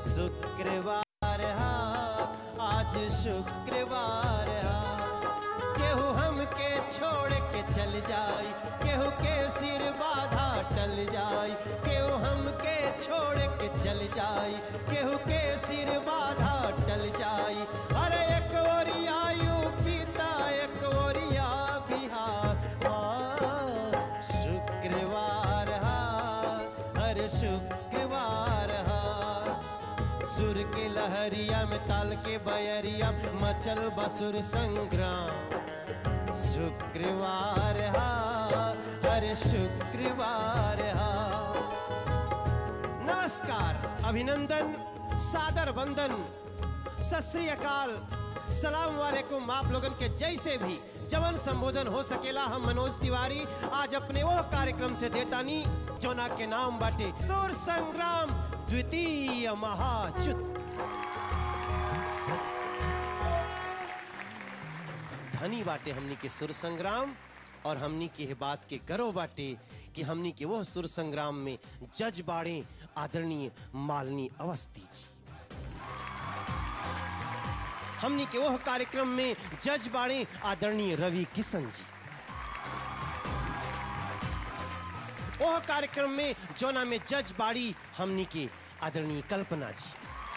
शुक्रवार हा आज शुक्रवार हा केहू हमके छोड़ के चल जाई केहू के सिर बाधा टल जाई केहू हमके छोड़ के चल जाई केहू के सिर बाधा टल जाई अरे एक ओरिया यूपी ता एक ओरिया बिहार हाँ शुक्रवार हा हर शुक्रवार हा सुर के लहरिया में ताल के बयरिया मचल बसुर संग्राम शुक्रवार हा हर शुक्रवार हा नमस्कार अभिनंदन सादर वंदन सत श्री अकाल सलाम वालेकुम आप लोगन के जैसे भी जवन संबोधन हो सकेला हम मनोज तिवारी आज अपने वो कार्यक्रम से देतानी जोना के नाम बाटे सुर संग्राम द्वितीय महायुद्ध धनी बाटे हमनी के सुर संग्राम और हमनी के ये बात के गर्व बाटे कि हमनी के वो सुर संग्राम में जज बाड़े आदरणीय मालनी अवस्थी जी हमनी के वो कार्यक्रम में जज बाड़े आदरणीय रवि किशन जी ओह कार्यक्रम में जोना में जज बाड़ी हमनी के आदरणीय कल्पना जी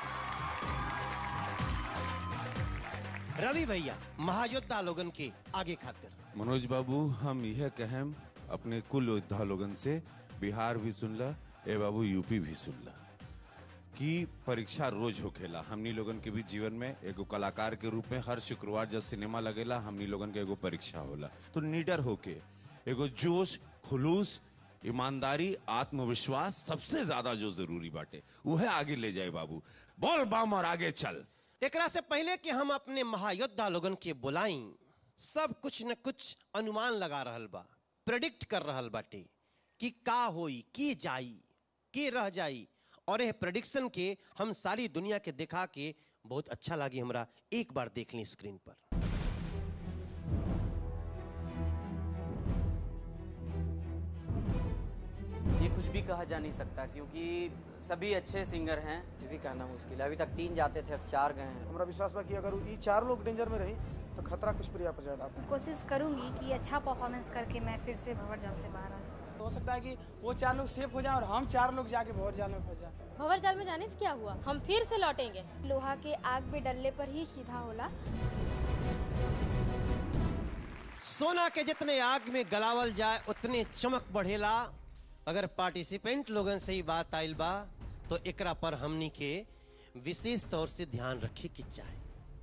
रवि भैया महायोद्धा लोगन के आगे खातिर मनोज बाबू हम यह कहें अपने कुल योद्धा लोगन से बिहार भी सुनला ए बाबू यूपी भी सुनला कि परीक्षा रोज होखेला हमनी लोगन के भी जीवन में एगो कलाकार के रूप में हर शुक्रवार जब सिनेमा लगेला हमनी लोगन के एगो परीक्षा होला तो निडर होके एगो जोश खुलूस ईमानदारी आत्मविश्वास सबसे ज्यादा जो जरूरी बाटे वह आगे ले जाए बाबू बोल बम और आगे चल एकरा से पहले कि हम अपने महायोद्धा लोगन के बुलाई सब कुछ न कुछ अनुमान लगा रहल बा प्रेडिक्ट कर रहल बाटे कि का होई की जाई के रह जाई और यह प्रेडिक्शन के हम सारी दुनिया के दिखा के बहुत अच्छा लगी हमरा एक बार देख ली स्क्रीन पर ये कुछ भी कहा जा नहीं सकता क्योंकि सभी अच्छे सिंगर हैं ये भी कहना मुश्किल है अभी तक तीन जाते थे अब चार गए हैं हमरा विश्वास बा कि अगर ये चार लोग डेंजर में रही तो खतरा कुछ प्रिया पर ज्यादा कोशिश करूंगी कि अच्छा परफॉर्मेंस करके मैं फिर से भंवर जाल से बाहर आ जाऊँ हो सकता है कि वो चार लोग सेफ हो जाए और हम चार लोग जाके भंवर जाल में फंस जाए भंवर जाल में जाने से क्या हुआ हम फिर से लौटेंगे लोहा के आग में डलने पर ही सीधा होला सोना के जितने आग में गलावल जाए उतने चमक बढ़ेला अगर पार्टिसिपेंट लोगन से ही बात आइल बा तो एकरा पर हमनी के विशेष तौर से ध्यान रखे के चाहे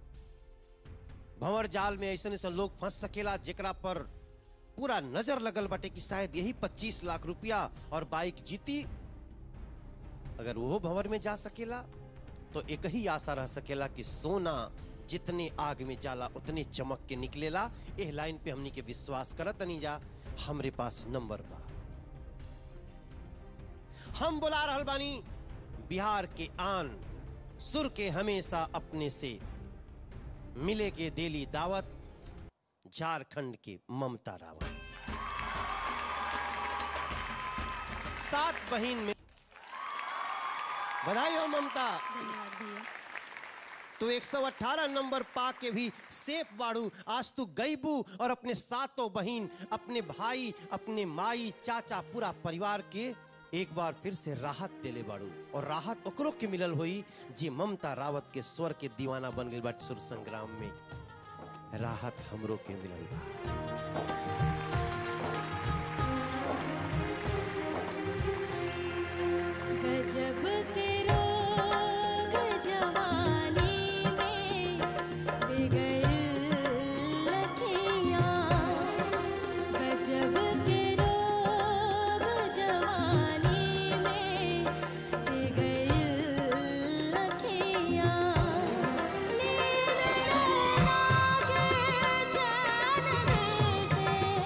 भंवर जाल में ऐसे ऐसे लोग फंस सकेला जेकरा पर पूरा नजर लगल बाटे कि शायद यही 25 लाख रुपया और बाइक जीती अगर वो भंवर में जा सकेला तो एक ही आशा रह सकेला कि सोना जितने आग में जाला उतने चमक के निकलेला एह लाइन पे हमनी के विश्वास करत नहीं जा हमरे पास नंबर बा हम बुला रहल बानी बिहार के आन सुर के हमेशा अपने से मिले के देली दावत झारखंड के ममता रावत सात बहिन में बधाई हो ममता तो 118 नंबर पा के भी सेफ बाड़ू आज तू गईबू और अपने सातों बहन अपने भाई अपने माई चाचा पूरा परिवार के एक बार फिर से राहत देले बाड़ू और राहत ओकरो के मिलल हुई जे ममता रावत के स्वर के दीवाना बन गई बाटे सुर संग्राम में राहत हमरो के मिलल बा गजब के रोग जवानी में दे गए लखियाँ गजब के रोग जवानी में दे गए लखियाँ नींद नैना जे चैन दे से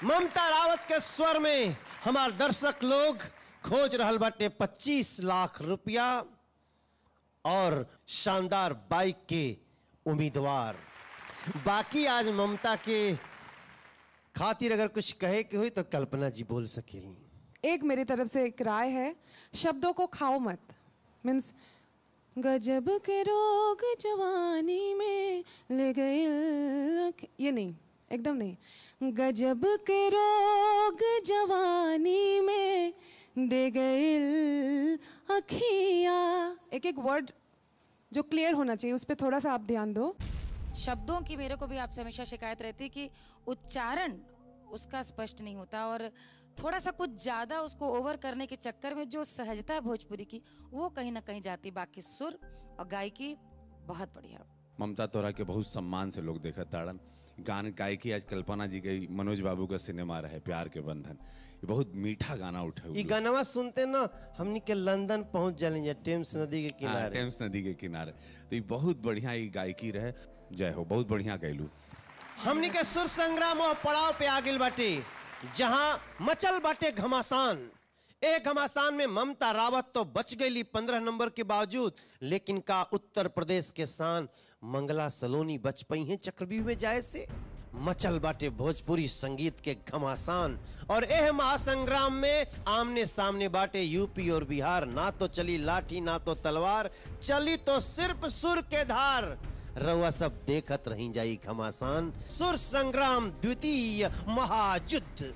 ममता रावत के स्वर में हमार दर्शक लोग खोज रहल बाटे 25 लाख रुपया और शानदार बाइक के उम्मीदवार बाकी आज ममता के खातिर अगर कुछ कहे के हुई तो कल्पना जी बोल सकेली एक मेरी तरफ से एक राय है शब्दों को खाओ मत मीन्स गजब के रोग जवानी में ले गए लख- ये नहीं एकदम नहीं गजब के रोग जवानी में दे गए अखिया एक एक वर्ड जो क्लियर होना चाहिए उस पर थोड़ा सा आप ध्यान दो शब्दों की मेरे को भी आपसे हमेशा शिकायत रहती कि उच्चारण उसका स्पष्ट नहीं होता और थोड़ा सा कुछ ज्यादा उसको ओवर करने के चक्कर में जो सहजता है भोजपुरी की वो कहीं ना कहीं जाती बाकी सुर और गायकी बहुत बढ़िया ममता तोरा के बहुत सम्मान से लोग देखत ताड़न गान गायकी आज कल्पना जी के मनोज बाबू का सिनेमा रहे प्यार के बंधन ये बहुत मीठा गाना उठे ये गानवा सुनते ना हमनी के लंदन पहुंच जालेंगे टेम्स नदी के हाँ, किनारे टेम्स नदी के किनारे तो ये बहुत बढ़िया ये गायकी रहे जय हो बहुत बढ़िया गैलू हमनी के सुर संग्राम और पड़ाव पे आ गइल बाटे जहां मचल बाटे घमासान ए घमासान में ममता रावत तो बच गई पंद्रह नंबर के बावजूद लेकिन का उत्तर प्रदेश के शान मंगला सलोनी बच पई हैं चक्रव्यूह में जाए से मचल बाटे भोजपुरी संगीत के घमासान और एह महासंग्राम में आमने सामने बाटे यूपी और बिहार ना तो चली लाठी ना तो तलवार चली तो सिर्फ सुर के धार रउआ सब देखत रही जाई घमासान सुर संग्राम द्वितीय महायुद्ध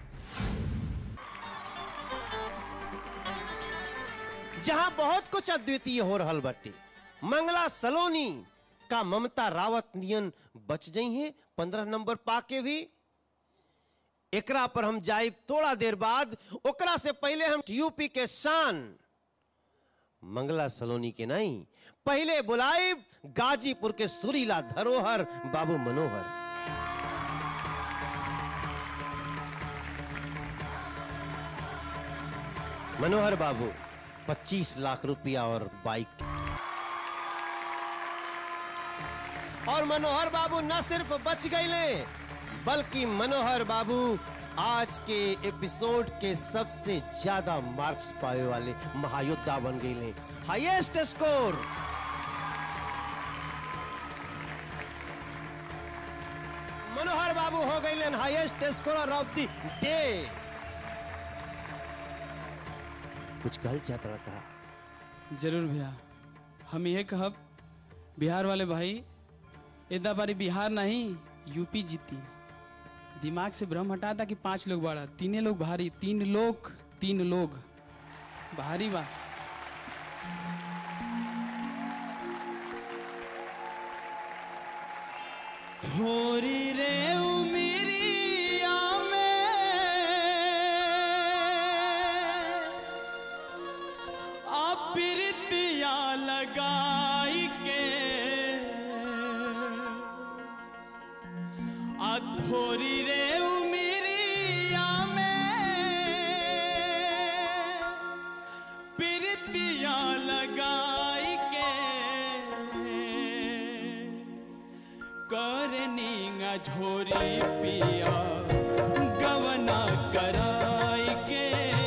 जहां बहुत कुछ अद्वितीय हो रहल बाटे मंगला सलोनी का ममता रावत नियन बच गई है पंद्रह नंबर पाके भी एकरा पर हम जाइब थोड़ा देर बाद ओकरा से पहले हम यूपी के शान मंगला सलोनी के नहीं पहले बुलाइब गाजीपुर के सुरीला धरोहर बाबू मनोहर मनोहर बाबू 25 लाख रुपया और बाइक और मनोहर बाबू न सिर्फ बच गए बल्कि मनोहर बाबू आज के एपिसोड के सबसे ज्यादा मार्क्स पाए वाले महायोद्धा बन गए हाईएस्ट स्कोर मनोहर बाबू हो गए highest score of the day कुछ कहल चाहता कहा जरूर भैया हम यह कहब बिहार वाले भाई इतना बारी बिहार नहीं यूपी जीती दिमाग से भ्रम हटा था कि पांच लोग बाड़ा तीने लोग भारी तीन लोग तीन लोग भारी बा थोरी रे उमिरिया में अपिरतिया लगाई के अथोरी रे उमिरिया में पिरतिया लगाई के करनी झोरी पिया गवना कराई के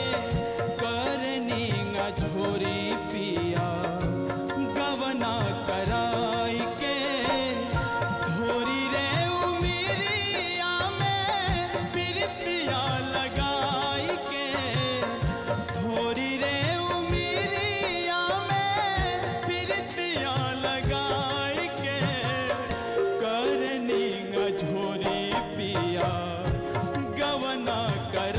करनी झोरी पिया गवना कराई के धोरी रे उमिरिया में पिरतिया लगाई के धोरी रे उमिरिया में पिरतिया लगाई के करनी झोरी पिया गवना कर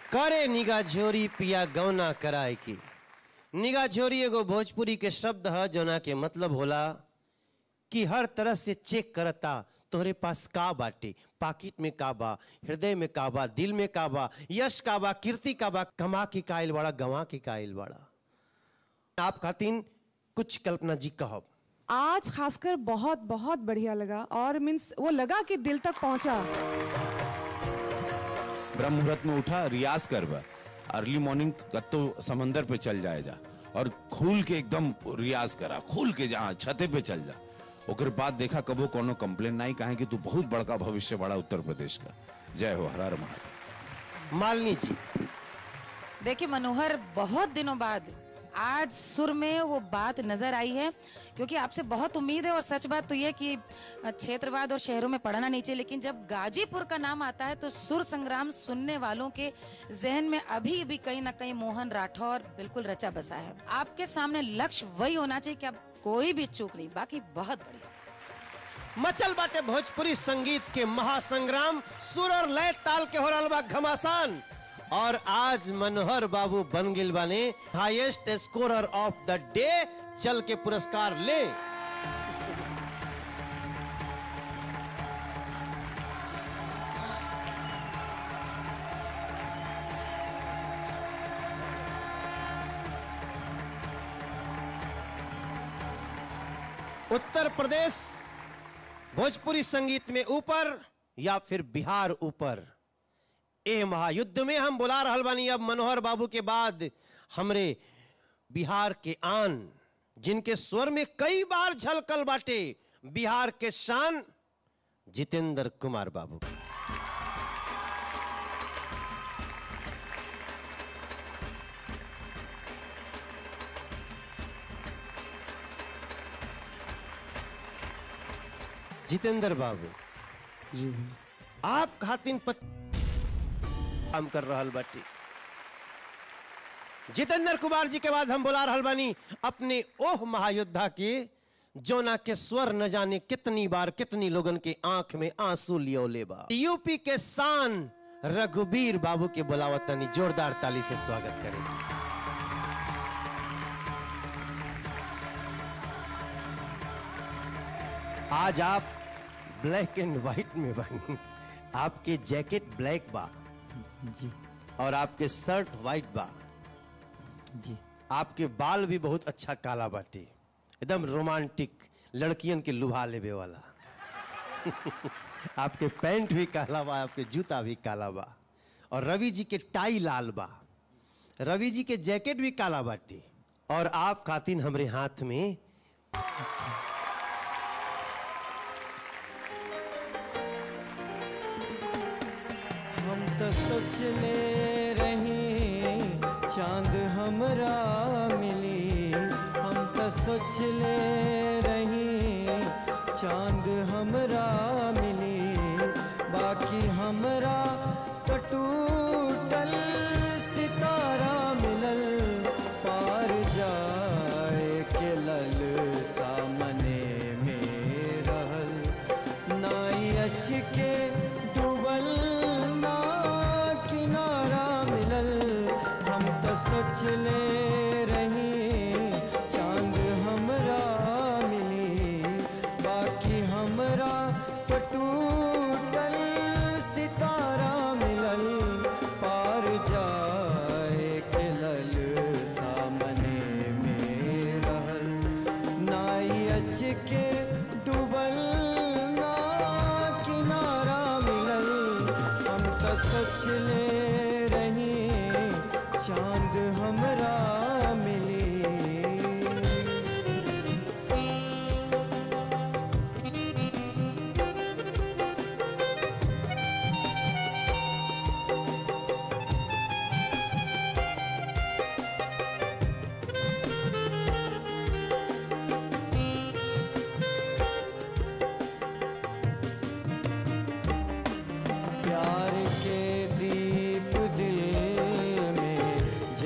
करे निगा झोरी पिया गौना कराए की निगा झोरी एगो भोजपुरी के शब्द है जोना के मतलब होला कि हर तरह से चेक करता तोहरे पास का बाटे पाकिट में का बा हृदय में का बा दिल में का बा यश का बा कीर्ति का बा कमा की कायल बड़ा गंवा की कायल बड़ा आप खातिन कुछ कल्पना जी कहब आज खासकर बहुत बहुत बढ़िया लगा और मीन्स वो लगा कि दिल तक पहुंचा ब्रह्म मुहूर्त में उठा रियाज करबा अर्ली मॉर्निंग कत्तो समंदर पे चल जाए जा और खुल के एकदम रियाज करा खुल के जहाँ छते पे चल जा ओकर बाद देखा कबो कोनो कंप्लेन नहीं कहे कि तू बहुत बड़का भविष्य बड़ा उत्तर प्रदेश का जय हो हरार महाराज मालिनी जी देखिए मनोहर बहुत दिनों बाद आज सुर में वो बात नजर आई है क्योंकि आपसे बहुत उम्मीद है और सच बात तो ये कि क्षेत्रवाद और शहरों में पढ़ना नहीं चाहिए लेकिन जब गाजीपुर का नाम आता है तो सुर संग्राम सुनने वालों के जहन में अभी भी कहीं ना कहीं मोहन राठौर बिल्कुल रचा बसा है आपके सामने लक्ष्य वही होना चाहिए कि अब कोई भी चूक नहीं बाकी बहुत बढ़िया मचल बाटे भोजपुरी संगीत के महासंग्राम सुर और लय ताल के हो रहल बा घमासान और आज मनोहर बाबू बन गिल बाने highest scorer of the day चल के पुरस्कार ले उत्तर प्रदेश भोजपुरी संगीत में ऊपर या फिर बिहार ऊपर ए महायुद्ध में हम बुला रहल बानी अब मनोहर बाबू के बाद हमरे बिहार के आन जिनके स्वर में कई बार झलकल बाटे बिहार के शान जितेंद्र कुमार बाबू जितेंद्र बाबू जी आप खातिन पत काम कर रहल बाटी जितेंद्र कुमार जी के बाद हम बुला रहल बानी अपने ओह महायोद्धा के जोना के स्वर न जाने कितनी बार कितनी लोगन के आंख में आंसू लियो लेबा यूपी के शान रघुबीर बाबू के बुलावत तनी जोरदार ताली से स्वागत करें आज आप ब्लैक एंड व्हाइट में बनी आपके जैकेट ब्लैक बा जी और आपके शर्ट व्हाइट बा जी आपके बाल भी बहुत अच्छा काला बाटे एकदम रोमांटिक लड़कियन के लुभा लेवे वाला आपके पैंट भी काला बा आपके जूता भी काला बा और रवि जी के टाई लाल बा रवि जी के जैकेट भी काला बाटे और आप खातिन हमरे हाथ में हम तो सोचले रही चांद हमरा मिली हम तो सोचले रही चांद हमरा मिली बाकी हमरा तो टूटल सितारा मिलल पार जाए के लल सामने में रहल नाई अच के डूबल ना किनारा मिलल हम तो सोचले रही चांद हमरा मिली बाकी हमरा तो टूटल सितारा मिलल पार जाए के लल सामने में रहल नाई अच के डूबल ना किनारा मिलल हम तो सोचले रही चांद हमरा मिली प्यार के दीप दिल में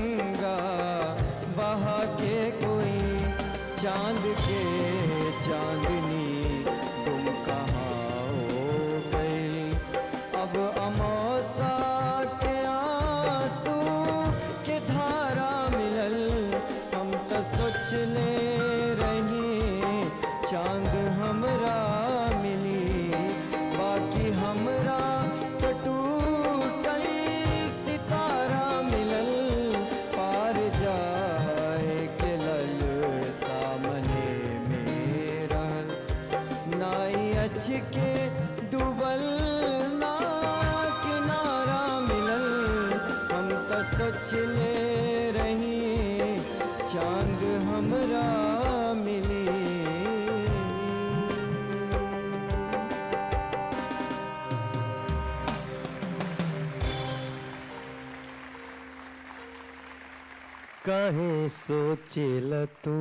गंगा बहा के कोई चांद के चांदनी तुम कहाँ हो गई अब अमौसा के आंसू के धारा मिलल हम तो सोच ले रही चांद हमरा मिली बाकी हमरा तो टूटल सितारा मिलल पार जाए के लल सामने में रहल नाई अच के डूबल ना किनारा मिलल हम तो सोच ले रही चांद हमरा मिली कहे सोचेल तू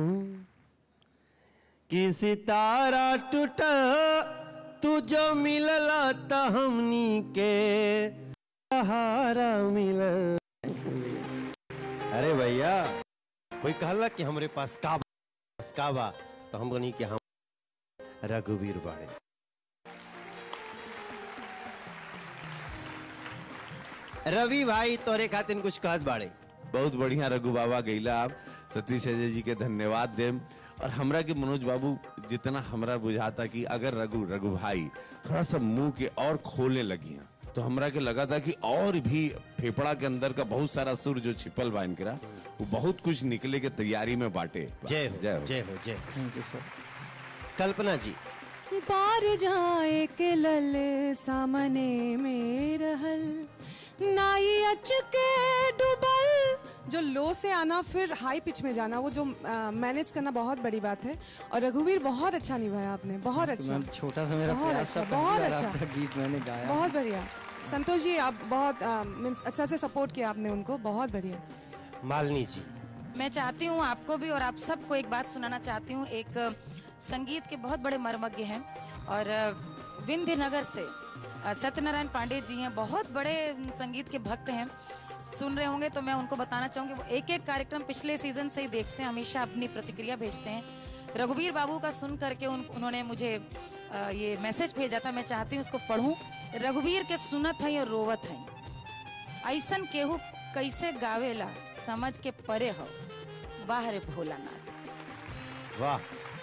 कि सितारा टूटा तू जो मिलला त हमनी के सहारा मिलल अरे भैया कोई कहला कि हमरे पास का बा, पास का बा तो हम बनी कि हम रघुवीर बाड़े रवि भाई तोरे खातिर कुछ कहत बाड़े बहुत बढ़िया रघु बाबा गईला आप सतीश अजय जी के धन्यवाद देम और हमरा के मनोज बाबू जितना हमरा बुझाता कि अगर रघु रघु भाई थोड़ा सा मुंह के और खोलने लगी हैं तो हमरा के लगा था कि और भी फेफड़ा के अंदर का बहुत सारा सुर जो छिपल बा इनकरा वो बहुत कुछ निकले के तैयारी में बांटे जय हो जय हो जय हो जय हो कल्पना जी पार जाए के लल सामने में रहल नाई अच के डुबल जो लो से आना फिर हाई पिच में जाना वो जो मैनेज करना बहुत बड़ी बात है और रघुवीर बहुत अच्छा निभाया आपने बहुत अच्छा मैम छोटा सा मेरा बहुत प्यार सा अच्छा पहली बहुत बार अच्छा आपका गीत मैंने गाया बहुत बढ़िया संतोष जी आप बहुत मीन्स अच्छा से सपोर्ट किया आपने उनको बहुत बढ़िया मालिनी जी मैं चाहती हूँ आपको भी और आप सबको एक बात सुनाना चाहती हूँ एक अ, संगीत के बहुत बड़े मर्मज्ञ हैं और अ, विंध्य नगर से अ, सत्यनारायण पांडे जी हैं बहुत बड़े अम, संगीत के भक्त हैं सुन रहे होंगे तो मैं उनको बताना चाहूंगी वो एक एक कार्यक्रम पिछले सीजन से ही देखते हैं हमेशा अपनी प्रतिक्रिया भेजते हैं रघुवीर बाबू का सुन करके उन, उन्होंने मुझे अ, ये मैसेज भेजा था मैं चाहती हूँ उसको पढ़ूं रघुवीर के सुनत है और रोवत है ऐसन केहू कैसे गावेला समझ के परे हो बाहर भोलानाथ वाह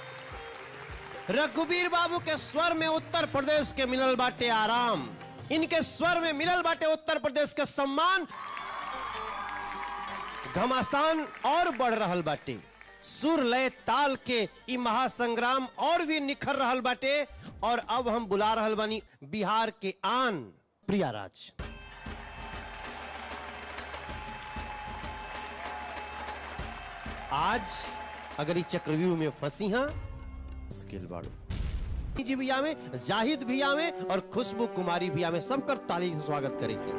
रघुवीर बाबू के स्वर में उत्तर प्रदेश के मिलल बाटे आराम इनके स्वर में मिलल बाटे उत्तर प्रदेश के सम्मान घमासान और बढ़ रहल बाटे सुर लय ताल के ई महासंग्राम और भी निखर रहल बाटे और अब हम बुला रहल बानी बिहार के आन प्रिया राज आज अगर ई चक्रव्यूह में फंसी हैं स्किल बाड़ू जी भी आवे जाहिद भी आवे और खुशबू कुमारी भी आवे सबकर ताली से स्वागत करेंगे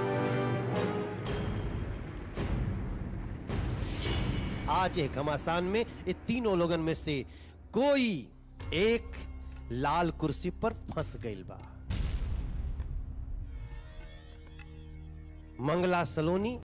आज एक घमासान में ये तीनों लोगन में से कोई एक लाल कुर्सी पर फंस गईल बा मंगला सलोनी